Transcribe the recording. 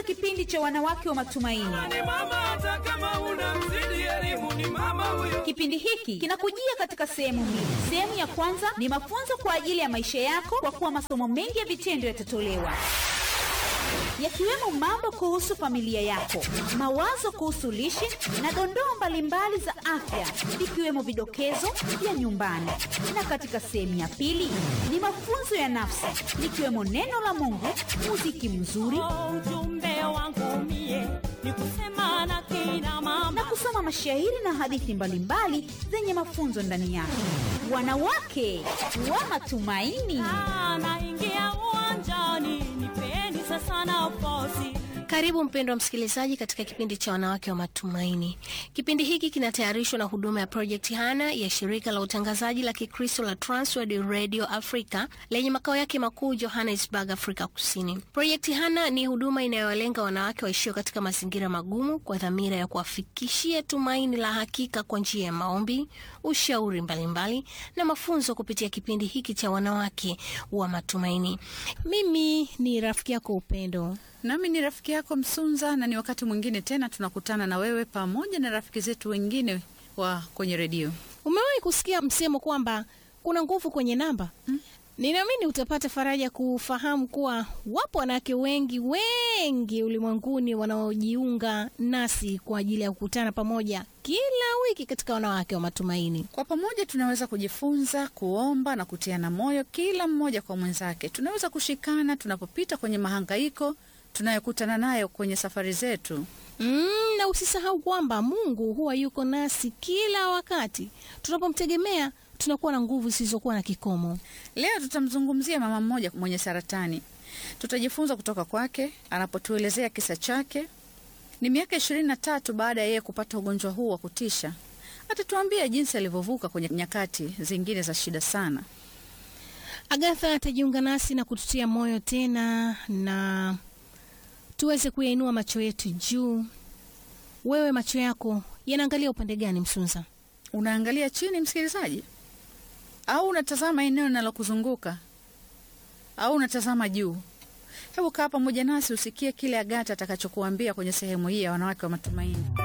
katika kipindi cha wanawake wa matumaini. ni mama hata kama una mzidi elimu ni mama huyo Kipindi hiki kinakujia katika sehemu mbili. Sehemu ya kwanza ni mafunzo kwa ajili ya maisha yako, kwa kuwa masomo mengi ya vitendo yatatolewa yakiwemo mambo kuhusu familia yako, mawazo kuhusu lishe na dondoo mbalimbali za afya, ikiwemo vidokezo vya nyumbani. Na katika sehemu ya pili ni mafunzo ya nafsi, likiwemo neno la Mungu, muziki mzuri ujumbe wangu mie ni kusema na kina mama na kusoma mashairi na hadithi mbalimbali zenye mafunzo ndani yake. Wanawake wa matumaini. naingia uwanjani nipeni sasa nafasi Karibu mpendwa msikilizaji katika kipindi cha wanawake wa matumaini. Kipindi hiki kinatayarishwa na huduma ya Project Hana ya shirika la utangazaji la Kikristo la Transworld Radio Africa lenye makao yake makuu Johannesburg, Afrika Kusini. Project Hana ni huduma inayowalenga wanawake waishio katika mazingira magumu kwa dhamira ya kuwafikishia tumaini la hakika kwa njia ya maombi, ushauri mbalimbali na mafunzo kupitia kipindi hiki cha wanawake wa matumaini. Mimi ni rafiki yako Upendo. Nami ni rafiki yako Msunza, na ni wakati mwingine tena tunakutana na wewe pamoja na rafiki zetu wengine wa kwenye redio. Umewahi kusikia msemo kwamba kuna nguvu kwenye namba? Mm. Ninaamini utapata faraja kufahamu kuwa wapo wanawake wengi wengi ulimwenguni wanaojiunga nasi kwa ajili ya kukutana pamoja kila wiki katika wanawake wa matumaini. Kwa pamoja tunaweza kujifunza, kuomba na kutiana moyo, kila mmoja kwa mwenzake. Tunaweza kushikana tunapopita kwenye mahangaiko tunayokutana nayo kwenye safari zetu. Mm, na usisahau kwamba Mungu huwa yuko nasi kila wakati. Tunapomtegemea tunakuwa na nguvu zisizokuwa na kikomo. Leo tutamzungumzia mama mmoja mwenye saratani. Tutajifunza kutoka kwake anapotuelezea kisa chake. Ni miaka ishirini na tatu baada ya yeye kupata ugonjwa huu wa kutisha. Atatuambia jinsi alivyovuka kwenye nyakati zingine za shida sana. Agatha atajiunga nasi na kututia moyo tena na tuweze kuyainua macho yetu juu. Wewe macho yako yanaangalia upande gani, Msunza? Unaangalia chini, msikilizaji, au unatazama eneo linalokuzunguka au unatazama juu? Hebu kaa pamoja nasi usikie kile Agata atakachokuambia kwenye sehemu hii ya wanawake wa matumaini.